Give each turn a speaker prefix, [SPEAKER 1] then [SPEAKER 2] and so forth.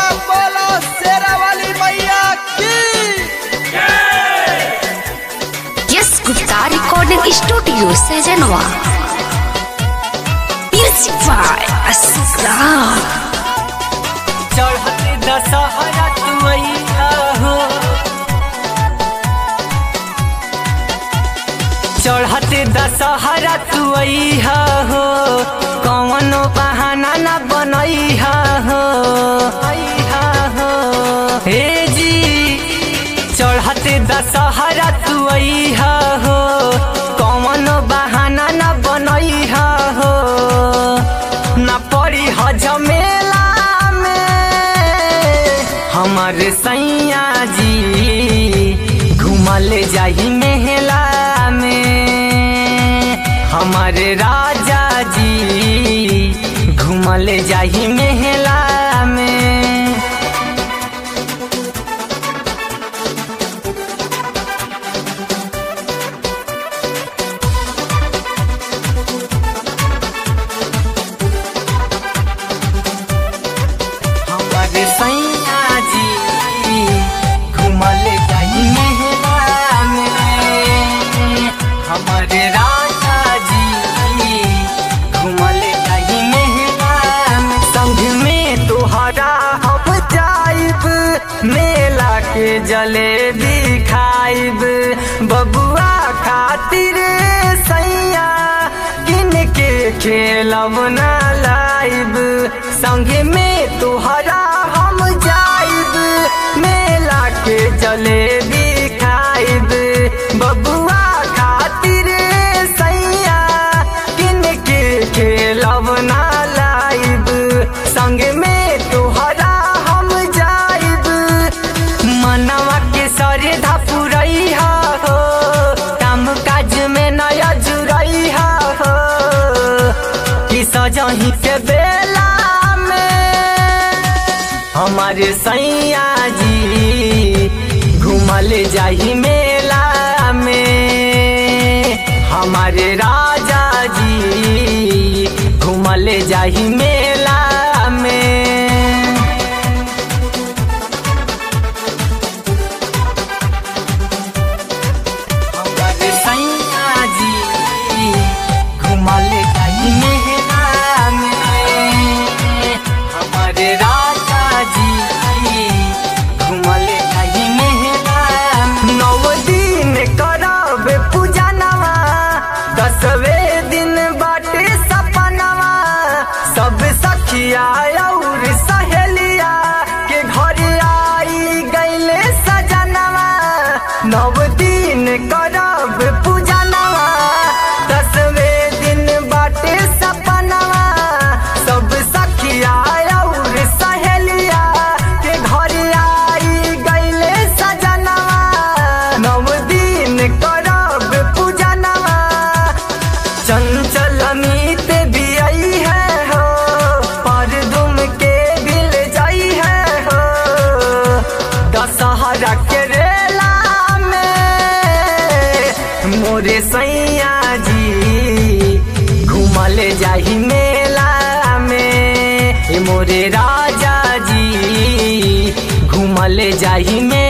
[SPEAKER 1] बोलो शेरा वाली मैया की
[SPEAKER 2] यस गुप्ता रिकॉर्डिंग स्टूडियो सजनवा म्यूजिक बाय असरार
[SPEAKER 3] चढ़ते दशहरा तुमैया हो चढ़ते दशहरा तुमैया हो कौनो बहाना न बनैहा हो ऐहा हो हे जी चढ़ते दशहरा तुमैया हो कौनो बहाना न बनैहा हो न पड़ी ह झमेला में हमारे सैया जी घुमल जाही मेहला में हमारे राजा जी घुमल जाही मेहला में हमारे सैया जी घुमल जाही मेहला में हमारे राजा जी घुमल जाही मेहला में संग में तोहरा हम जाइब मेला के जलेबी खाइब बबुआ खातिर सैया किन के खेलब ना लाइब संगे में तोहरा हम जाइब मेला के जलेबी खाइब बबुआ खातिर सैया किन के खेलब ना लाइब संगे में तोहरा हम जाइब मनवा के सरे धपुरई हो काम काज में नया जुड़ई हो कि सजही के बेला में हमारे सैया जी घुमल जाही मेला में हमारे राजा जी घुमल जाही मेला में हमारे सैया जी घुमल जाही मेला में हमारे राजा जी घुमल जाही मेला में। नौ दिन करब पूजा नवा दसवे दिन बाटे सपनवा सब सखिया और सहेलिया के घर आई गईले सजनवा नव दिन करब पूजा नवा दसवे दिन बाटे सपनवा सब सखिया और सहेलिया के घर आई गईले सजनवा नव दिन करब पूजा नवा चंचल अमित भी आई है हो पर दुम के बिल जाई है हो दशहरा के रेला में मोरे सैया जी घुमल जाही मेला में ए मोरे राजा जी घुमल जाही मेला